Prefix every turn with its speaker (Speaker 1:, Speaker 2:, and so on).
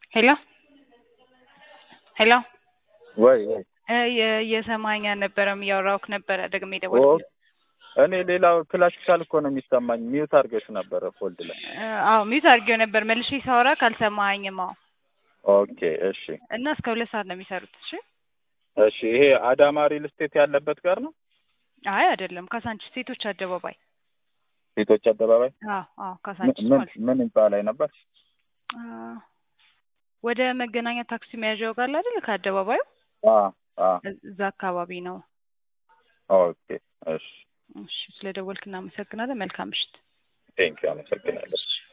Speaker 1: ሄሎ ሄሎ
Speaker 2: ወይ ወይ
Speaker 1: እየሰማኸኝ አልነበረም እያወራሁህ ነበረ ደግሜ
Speaker 2: ኦ
Speaker 1: ደወልኩልህ
Speaker 2: እኔ ሌላው ክላሲካል እኮ ነው የሚሰማኝ። ሚዩት አድርገሽ ነበረ ፎልድ ላይ።
Speaker 1: አዎ ሚዩት አድርጌው ነበር መልሼ ሳወራ ካልሰማኸኝም አዎ
Speaker 2: ኦኬ እሺ
Speaker 1: እና እስከ ሁለት ሰዓት ነው የሚሰሩት እሺ
Speaker 2: እሺ። ይሄ አዳማ ሪል ስቴት ያለበት ጋር ነው
Speaker 1: አይ አይደለም ካሳንቺስ ሴቶች አደባባይ
Speaker 2: ሴቶች አደባባይ
Speaker 1: አዎ አዎ
Speaker 2: ምን
Speaker 1: ካሳንቺስ
Speaker 2: ምን
Speaker 1: ማለት
Speaker 2: ምን ህንጻ ላይ ነበር?
Speaker 1: አ፣ ወደ መገናኛ ታክሲ መያዣው ጋር አይደል ከአደባባዩ
Speaker 2: አ አ
Speaker 1: እዛ አካባቢ ነው
Speaker 2: ኦኬ እሺ
Speaker 1: እሺ ስለደወልክ እናመሰግናለን መልካም ምሽት
Speaker 2: ቴንኪው አመሰግናለሁ።